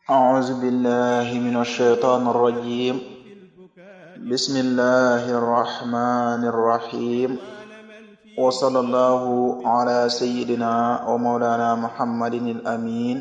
أعوذ بالله من الشيطان الرجيم بسم الله الرحمن الرحيم وصلى الله على سيدنا ومولانا محمد الأمين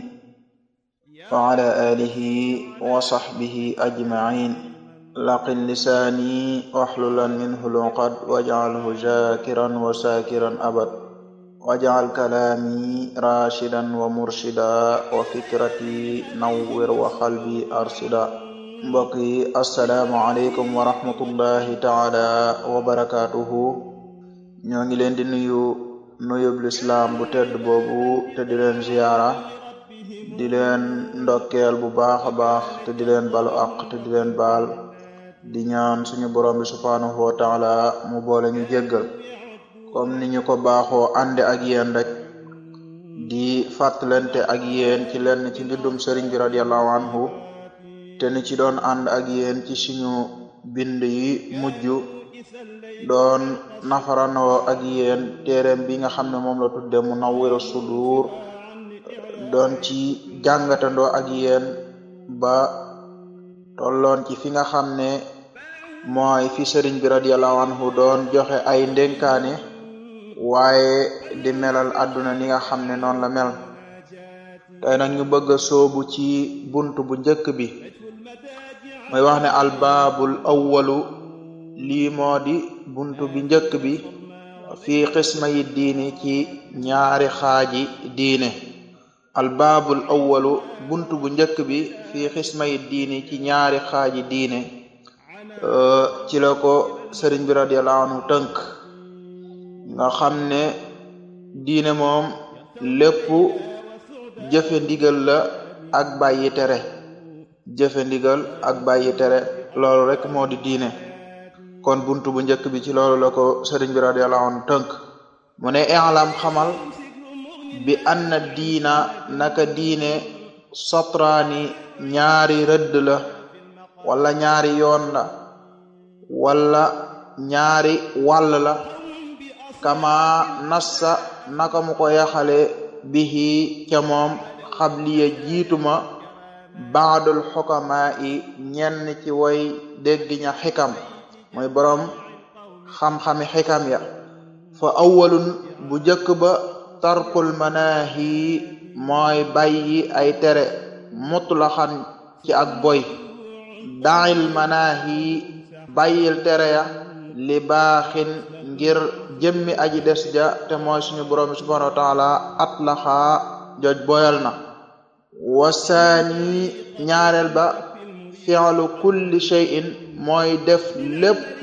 وعلى آله وصحبه أجمعين لقن لساني واحللا منه العقد واجعله ذاكرا وساكرا أبد واجعل كلامي راشدا ومرشدا وفكرتي نور وقلبي أرشدا mbokk yi asalaamualeykum wa rahmatullahi taala wa barakaatuhu ñoo ngi leen di nuyu nuyub lislaam bu tedd boobu te di leen ziyaara di leen ndokkeel bu baax a baax te di leen balu aq te di leen baal di ñaan suñu borom bi subhaanahu wa taala mu boole ñu jéggal comme ni ñu ko baaxoo ànde ak yéen rek di fàttalante ak yéen ci lenn ci mbindum sëriñ bi radiallahu anhu te ni ci doon ànd ak yéen ci suñu bind yi mujj doon nafaranoo ak yéen téereem bi nga xam ne moom la tudde Munawwirus Sudur doon ci jàngatandoo ak yéen ba tolloon ci fi nga xam ne mooy fi sëriñ bi radiallahu anhu doon joxe ay ndénkaane waaye di melal àdduna ni nga xam ne noonu la mel tey nag ñu bëgg a soobu ci bunt bu njëkk bi mooy wax ne albaabul awwalu lii moo di bunt bi njëkk bi fii xisma yi diini ci ñaari xaaji diine albaabul awwalu bunt bu njëkk bi fii xisma yi diini ci ñaari xaaji diine ci la ko sëriñ bi radiallahu anhu tënk nga xam ne diine moom lépp jëfe ndigal la ak bàyyi tere jëfe ndigal ak bàyyi tere loolu rek moo di diine kon buntu bu njëkk bi ci loolu la ko sëriñ bi radiyallahu anhu tënk mu ne i'lam xamal bi anna diina naka diine sotraani ñaari rëdd la wala ñaari yoon la wala ñaari wàll la kama nassa naka mu ko yaxale bihi ca moom xabliya jiituma baadul xukamaa yi ñenn ci way dégg ña xikam mooy boroom xam-xami xikam ya fa awwalun bu jëkk ba tarkul manaahi mooy bàyyi ay tere mutlaxan ci ak boy dail manaahi bàyyil tere ya li baaxin ngir jëmmi aji des ja te mooy suñu borom bi subhanahu wa taala atlaxaa joj boyal na wasaani ñaareel ba fi'lu kulli shay'in mooy def lépp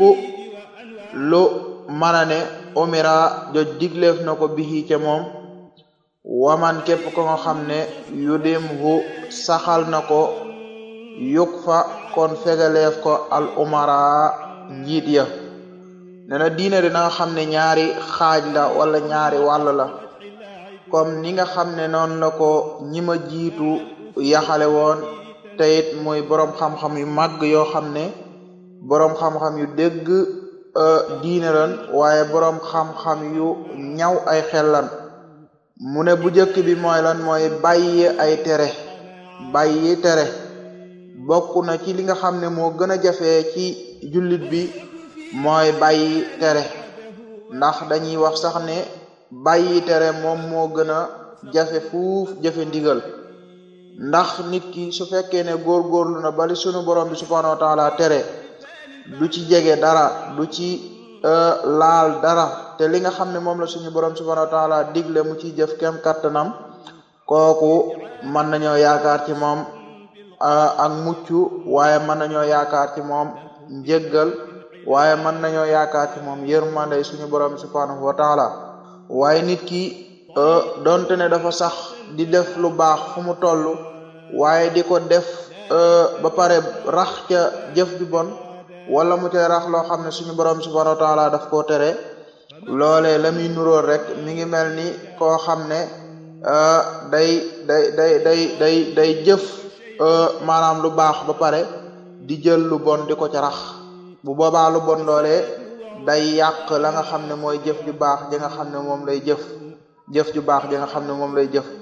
lu mën a ne umira joj digleef na ko bihi ca moom waman képp ko nga xam ne yudim hu saxal na ko yuk fa kon fegaleef ko al umara njiit ya ne na diine dina nga xam ne ñaari xaaj la wala ñaari wàll la comme ni nga xam ne noonu la ko ñi ma jiitu yaxale woon te it muy boroom xam-xam yu màgg yoo xam ne boroom xam-xam yu dégg diine lan waaye boroom xam-xam yu ñaw ay xellan mu ne bu njëkk bi mooy lan mooy bàyyi ay tere bàyyi tere bokk na ci li nga xam ne moo gën a jafee ci jullit bi mooy bàyyi tere ndax dañuy wax sax ne bàyyi tere moom moo gën a jafe fuuf jafe ndigal ndax nit ki su fekkee ne góorgóorlu na bali sunu borom bi subhanahu wa taala tere du ci jege dara du ci laal dara te li nga xam ne moom la suñu borom subhanahu wa taala digle mu ciy jëf kem kattanam kooku mën nañoo yaakaar ci moom ak mucc waaye mën nañoo yaakaar ci moom njëggal waaye mën nañoo yaakaar ci moom yërmande suñu borom subhanahu wa taala waaye nit ki donte ne dafa sax di def lu baax fu mu toll waaye di ko def ba pare rax ca jëf bi bon wala mu ca rax loo xam ne suñu borom subhanahu wa taala daf koo tere loolee la muy nuróor rek mi ngi mel ni koo xam ne day day day day day day jëf maanaam lu baax ba pare di jël lu bon di ko ca rax bu boobaa lu bon loolee day yàq la nga xam ne mooy jëf ju baax ji nga xam ne moom lay jëf jëf ju baax ji nga xam ne moom lay jëf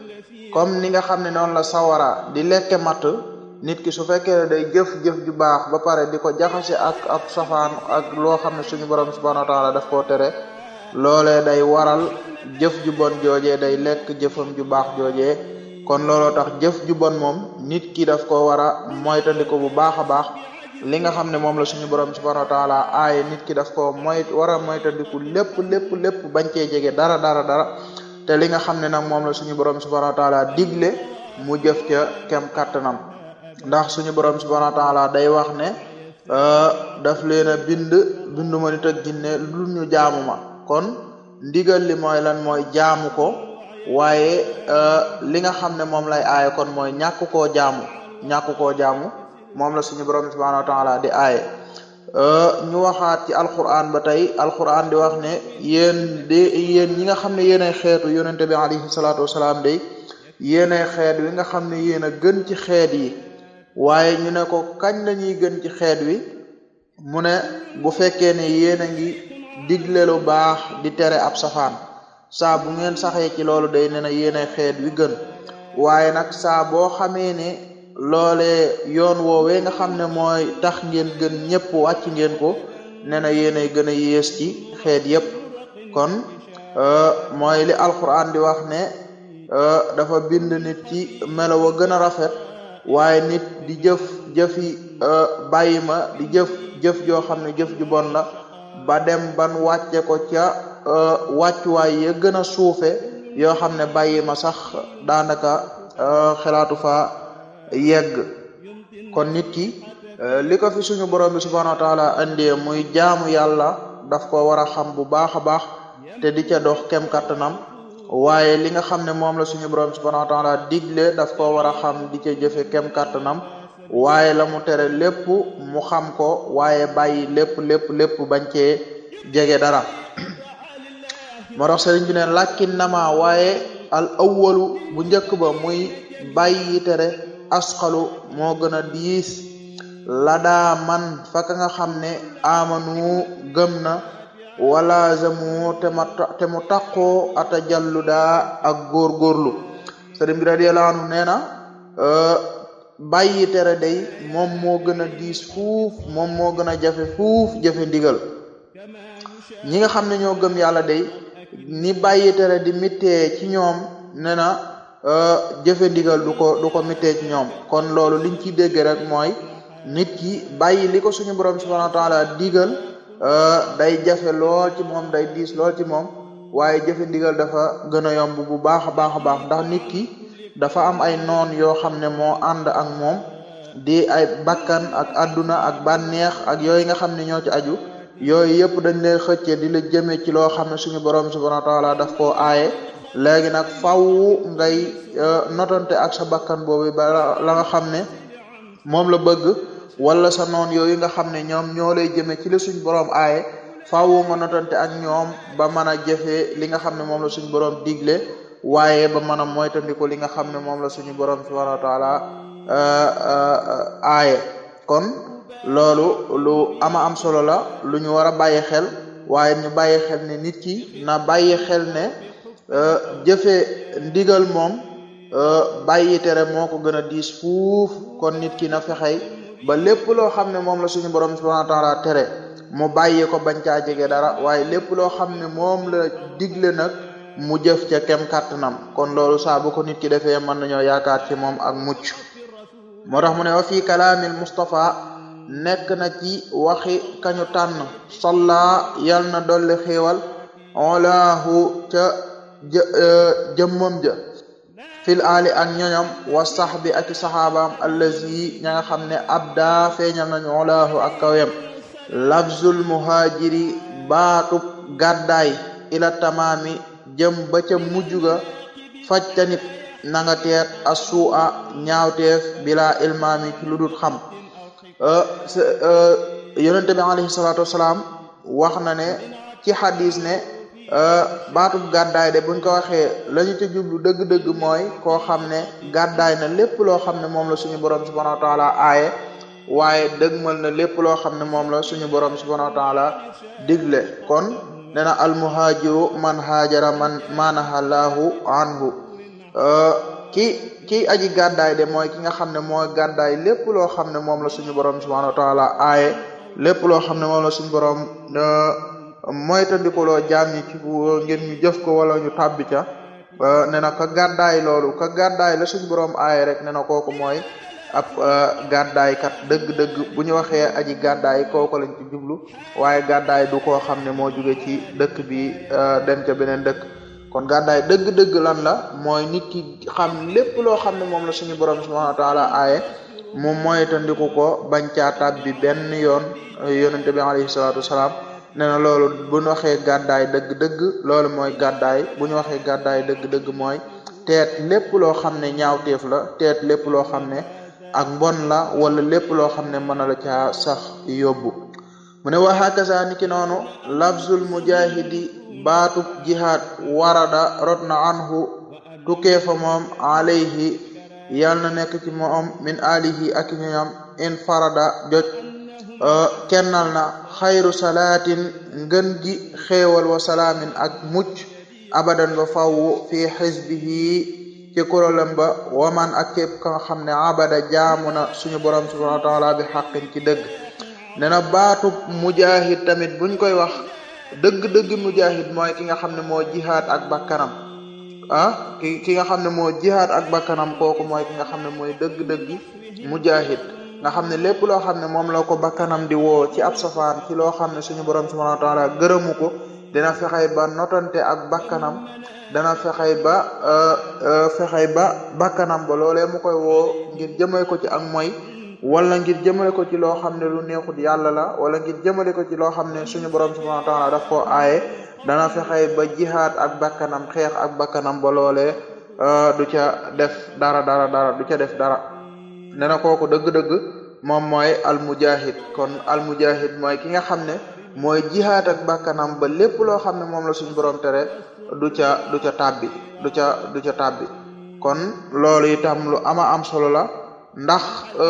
comme ni nga xam ne noonu la sawara di lekke matt nit ki su fekkee ne day jëf-jëf ju baax ba pare di ko jaxase ak ab safaan ak loo xam ne suñu borom subhanahu wa taala daf koo tere loolee day waral jëf ju bon joojee day lekk jëfam ju baax joojee kon looloo tax jëf ju bon moom nit ki daf ko war a moytandiku bu baax a baax li nga xam ne moom la suñu borom subhanahu wa taala aaye nit ki daf ko moy war a moytandiku lépp lépp lépp bañ cee jege dara dara dara te li nga xam ne nag moom la suñu borom subhanahu wa taala digle mu jëf ca kem kattanam ndax suñu borom subhanahu wa taala day wax ne daf leen a bind binduma nit ak jinne lu ñu jaamu ma kon ndigal li mooy lan mooy jaamu ko waaye li nga xam ne moom lay aaye kon mooy ñàkk koo jaamu ñàkk koo jaamu moom la suñu borom subhanahu wa taala di aaye ñu waxaat ci alquran ba tey alquran di wax ne yéen de yéen ñi nga xam ne yéenay xeetu yonente bi alayhi salaatu wasalaam day yéenay xeet wi nga xam ne yéen a gën ci xeet yi waaye ñu ne ko kañ la ñuy gën ci xeet wi mu ne bu fekkee ne yéen a ngi digle lu baax di tere ab safaan saa bu ngeen saxee ci loolu day ne na yéenay xeet wi gën waaye nag saa boo xamee ne loolee yoon woowee nga xam ne mooy tax ngeen gën ñëpp wàcc ngeen ko ne na yéenay gën a yées ci xeet yépp kon mooy li alquran di wax ne dafa bind nit ci melo wa gën a rafet waaye nit di jëf jëfi bàyyi ma di jëf jëf joo xam ne jëf ju bon la ba dem ban wàcce ko ca wàccuwaay ya gën a suufe yoo xam ne bàyyi ma sax daanaka xelaatu fa yegg kon nit ki li ko fi suñu borom bi subhanahu wa taala andee muy jaamu yàlla daf ko war a xam bu baax a baax te di ca dox kem kattanam waaye li nga xam ne moom la suñu borom subhanahu wa taala digle daf ko war a xam di ca jëfe kem kattanam waaye la mu tere lépp mu xam ko waaye bàyyi lépp lépp lépp bañ cee jege dara moo tax sëriñ bi ne làkkin nama waaye al awwalu bu njëkk ba muy bàyyi tere asxalu moo gën a diis la daa man faka nga xam ne amanu gëm na wala zamu te ma te mu taqoo ata jallu daa ak góorgóorlu sëriñ bi radiyallahu anhu nee na bàyyi tere day moom moo gën a diis fuuf moom moo gën a jafe fuuf jafe ndigal ñi nga xam ne ñoo gëm yàlla day ni bàyyi tere di mittee ci ñoom nee na jëfe ndigal du ko du ko mittee ci ñoom kon loolu liñ ciy dégg rek mooy nit ki bàyyi li ko suñu borom subhanahu wa taala digal day jafe lool ci moom day diis lool ci moom waaye jëfe ndigal dafa gën a yomb bu baax a baax a baax ndax nit ki dafa am ay noon yoo xam ne moo ànd ak moom di ay bakkan ak adduna ak bànneex ak yooyu nga xam ne ñoo ci aju yooyu yëpp dañ lay xëcce di la jëme ci loo xam ne suñu borom subhanahu wa taala daf koo aaye léegi nag faw ngay notante ak sa bakkan boobu ba la nga xam ne moom la bëgg wala sa noon yooyu nga xam ne ñoom ñoo lay jëme ci la suñ borom aaye faw nga notante ak ñoom ba mën a jëfee li nga xam ne moom la suñu borom digle waaye ba mën a moytandiku li nga xam ne moom la suñu borom subhanahu wa taala aaye kon loolu lu ama am solo la lu ñu war a bàyyi xel waaye ñu bàyyi xel ne nit ki na bàyyi xel ne jëfe ndigal moom bàyyi tere moo ko gën a diis fuuf kon nit ki na fexey ba lépp loo xam ne moom la suñu borom subhanahu wa taala tere mu bàyyi ko bañ caa jege dara waaye lépp loo xam ne moom la digle nag mu jëf ca kem kàttanam kon loolu saa bu ko nit ki defee mën nañoo yaakaar ci moom ak mucc moo tax mu ne wa fii kalaamil Mustafa nekk na ci waxi kañu tànn salla yal na dolli xéewal olaahu ca jëmmam ja fil ali ak ñoñom wa sahbi ak saxaabaam allazi ña nga xam ne abda feeñal nañu olaahu ak kawem lafzul muhajiri baatub gàddaay ila tamaami jëm ba ca mujj ga fajtanit na nga teet a suu'a ñaawteef bila ilmaami ci lu dul xam yonente bi alayhi salaatu wasalaam wax na ne ci xadis ne baatub gàddaay de buñ ko waxee la ñu ca jublu dëgg-dëgg mooy koo xam ne gàddaay na lépp loo xam ne moom la suñu borom subhanahu wa taala aaye waaye dëgmal na lépp loo xam ne moom la suñu borom subhanahu wa taala digle kon nee na almuhaajiru man haajara man maanaha laahu anhu ki kii aji gàddaay de mooy ki nga xam ne mooy gàddaay lépp loo xam ne moom la suñu borom subhanahu wa taala aaye lépp loo xam ne moom la suñu borom moytandikuloo jaam ñi ci ngir ñu jëf ko wala ñu tàbbi ca ne na ka gàddaay loolu ka gàddaay la suñu borom aaye rek ne na kooku mooy ab gàddaay kat dëgg-dëgg bu ñu waxee aji gàddaay kooku lañ ci jublu waaye gàddaay du koo xam ne moo jóge ci dëkk bi dem ca beneen dëkk kon gàddaay dëgg-dëgg lan la mooy nit ki xam lépp loo xam ne moom la suñu borom subhanahu wa taala aaye moom mooy tandiku ko bañ caa tàbbi benn yoon yonente bi alayhi salaatu wasalaam nee na loolu bu ñu waxee gàddaay dëgg-dëgg loolu mooy gàddaay bu ñu waxee gàddaay dëgg-dëgg mooy teet lépp loo xam ne ñaawteef la teet lépp loo xam ne ak mbon la wala lépp loo xam ne mën na la caa sax yóbbu mu ne wa hakaza ni ki noonu lafzul mujahidi baatub jihaad warada rot na anhu tukkee fa moom alayhi yal na nekk ci moom min alihi ak ñoom in farada joj kennal na xayru salaatin ngën gi xéewal wa salaamin ak mucc abadan ba faww fi xisbihi ci kuréelam ba waman ak képp ka nga xam ne abada jaamu na suñu borom subhanahu wa taala bi xaqin ci dëgg nee na baatub mujahid tamit buñ koy wax dëgg-dëgg mujahid mooy ki nga xam ne moo jihaad ak bakkanam ah ki ki nga xam ne moo jihaad ak bakkanam kooku mooy ki nga xam ne mooy dëgg-dëgg mujahid nga xam ne lépp loo xam ne moom la ko bakkanam di woo ci ab safaan ci loo xam ne suñu borom subhanahu wa taala gërëmu ko dina fexey ba notante ak bakkanam dana fexey ba fexey ba bakkanam ba loolee mu koy woo ngir jëmale ko ci ak mooy wala ngir jëmale ko ci loo xam ne lu neexut yàlla la wala ngir jëmale ko ci loo xam ne suñu borom subhanahu wa taala daf koo aaye dana fexey ba jihaad ak bakkanam xeex ak bakkanam ba loolee du ca def dara dara dara du ca def dara ne na kooku dëgg-dëgg moom mooy almujahid kon almujahid mooy ki nga xam ne mooy jihaad ak bakkanam ba lépp loo xam ne moom la suñu borom tere du ca du ca tàbbi du ca du ca tàbbi kon loolu itam lu ama am solo la ndax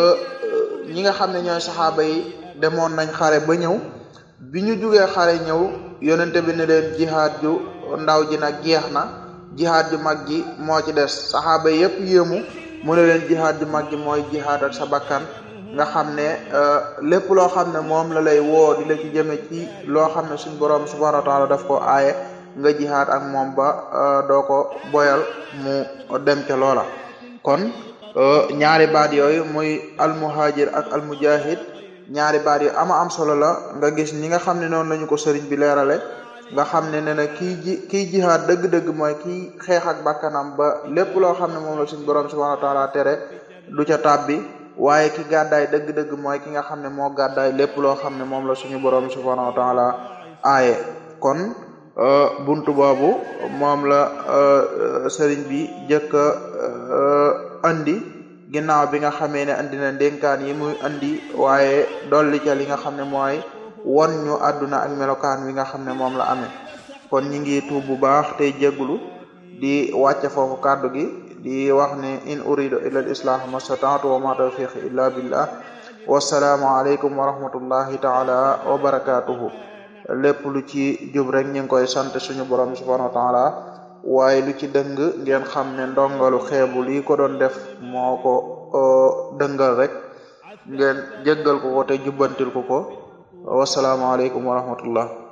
ñi nga xam ne ñooy saxaaba yi demoon nañ xare ba ñëw bi ñu jugee xare ñëw yonente bi ne leen jihaad ju ndaw ji nag jeex na jihaad ju mag ji moo ci des saxaaba yi yëpp yéemu mu ne leen jihaad ju mag ji mooy jihaad ak sa bakkan nga xam ne lépp loo xam ne moom la lay woo di la ci jëme ci loo xam ne suñ borom subhanahu wa taala daf ko aaye nga jihaad ak moom ba doo ko boyal mu dem ca loola kon ñaari baat yooyu muy almuhajir ak almujahid ñaari baat yu ama am solo la nga gis ñi nga xam ne noonu lañu ko sëriñ bi leerale nga xam ne ne na kii ji kii jihaad dëgg-dëgg mooy kii xeex ak bakkanam ba lépp loo xam ne moom la suñ borom subhanahu wa taala tere du ca tàbbi waaye ki gàddaay dëgg-dëgg mooy ki nga xam ne moo gàddaay lépp loo xam ne moom la suñu borom subhanahu wa taala aaye kon buntu boobu moom la sëriñ bi jëkk andi ginnaaw bi nga xamee ne andi na ndénkaan yi muy andi waaye dolli ca li nga xam ne mooy won ñu àdduna ak melokaan wi nga xam ne moom la amee kon ñi ngi tuub bu baax tey jégglu di wàcce foofu kàddu gi di wax ne in uridu illa al islah mastataatu wa ma tawfiqi illa billah wasalaamu aleykum wa rahmatullahi taala wa barakatuhu lépp lu ci jub rek ñu ngi koy sant suñu borom subhanahu wa taala waaye lu ci dëng ngeen xam ne ndongalu xeebu lii ko doon def moo ko dëngal rek ngeen jéggal ko ko te jubbantil ko ko wasalaamu aleykum wa rahmatullah